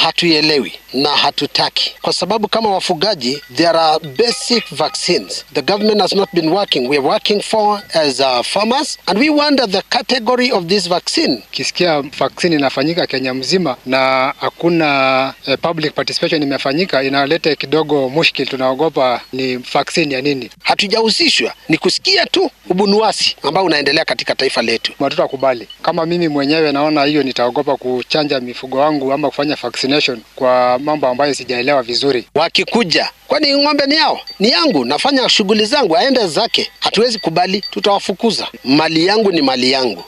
hatuielewi na hatutaki, kwa sababu kama wafugaji, there are basic vaccines the government has not been working we are working for as uh, farmers and we wonder the category of this vaccine. Kisikia vaccine inafanyika Kenya mzima na hakuna eh, public participation imefanyika, inaleta kidogo mushkil. Tunaogopa ni vaccine ya nini? Hatujahusishwa, ni kusikia tu ubunuasi ambao unaendelea katika taifa letu. Watoto wakubali. Kama mimi mwenyewe naona hiyo, nitaogopa kuchanja mifugo wangu ama kufanya vaccination kwa mambo ambayo sijaelewa vizuri. Wakikuja, kwani ng'ombe ni yao? Ni yangu, nafanya shughuli zangu, aende zake. Hatuwezi kubali, tutawafukuza. Mali yangu ni mali yangu.